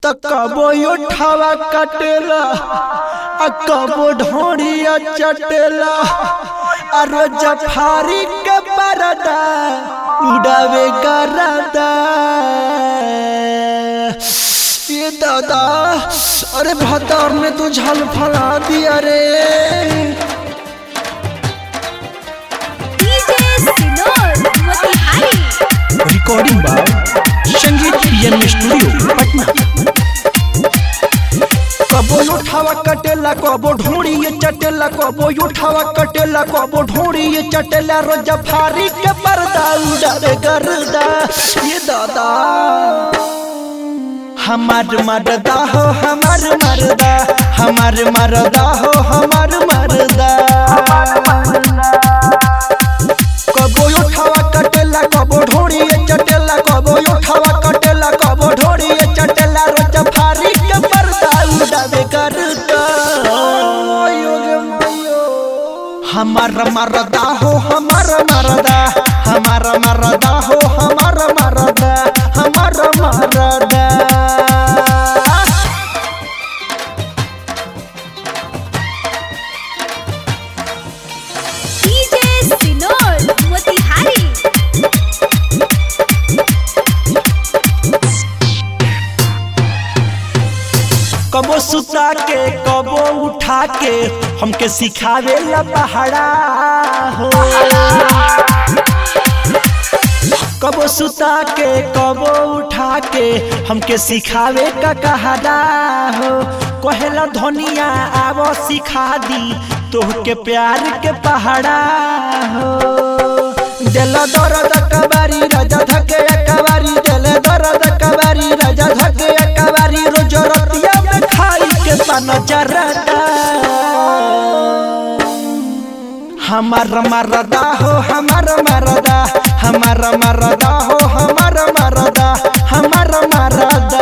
त कबो उठावा कटेला आ कबो ढोड़िया चटेला आ रोज फारी के बरदा उड़ावे गरदा ये दादा अरे भतार ने तू झल फला दिया रे DJ Sinor Motihari recording by Sangeet PM studio Patna कबो उठावा कटेला कबो ढोड़ी ये चटेला कबो उठावा कटेला कबो ढोड़ी ये चटेला रोज फारी के पर्दा उड़ावे गर्दा ये दादा हमार मरदा हो हमार मरदा हमार मरदा हो हमार मरदा कबो उठावा कटेला कबो ढोड़ी चटेला कबो उठावा कटेला कबो ढोड़ी चटेला रोज फारी के पर्दा उड़ावे करता हमार मरदा हो हमार मरदा हमार मरदा हो हमार मरदा हमार मरदा DJ Sinor Motihari कबो सुता के कबो उठा के हमके सिखावे ला पहाड़ा हो कबो सुता के कबो उठा के हमके सिखावे का कहाड़ा हो कहेला धनिया आवो सिखा दी तोहके प्यार के पहाड़ा हो दिल दर्द कबारी राजा धके कबारी दिल दर्द कबारी राजा धके कबारी रोज रतिया में खाई के पान जरदा हमार मरदा हो हमार मरदा हमार मरदा हो हमार मरदा हमार मरदा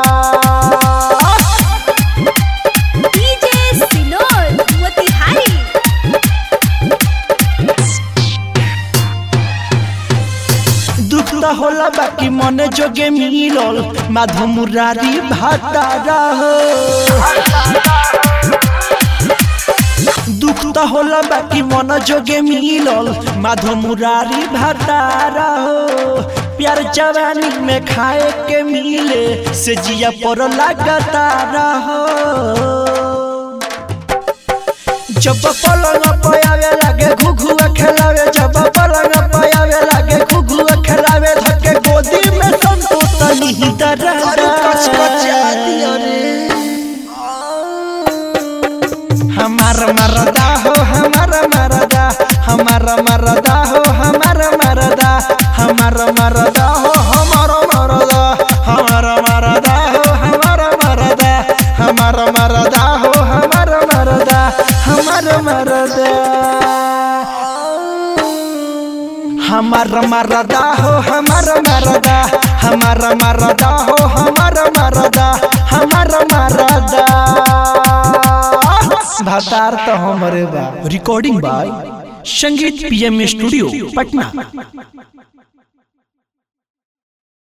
DJ Sinor Motihari दुख त होला बाकी मन जोगे मिलल माधव मुरारी भातारा हो दुख त होला बाकी मन जोगे मिलल माधव मुरारी भातारा हो प्यार जवानी में खाए के मिले से जिया पर लगातारा हो जब पलंग पे आवे लागे घुघुआ खेलावे जब पलंग पे आवे लागे घुघुआ खेलावे धके गोदी में संतो तनी ही दरदा हमार मरदा हो हमार मरदा हमार मरदा हो हमार मरदा हमार मरदा हो हमार मरदा हमार मरदा हो हमार मरदा हमार मरदा हो हमार मरदा हमार मरदा हमार मरदा हो हमार मरदा हमार मरदा हो हमार मरदा हमार मरदा भातार तो हमरे बा recording by Sangeet PM studio Patna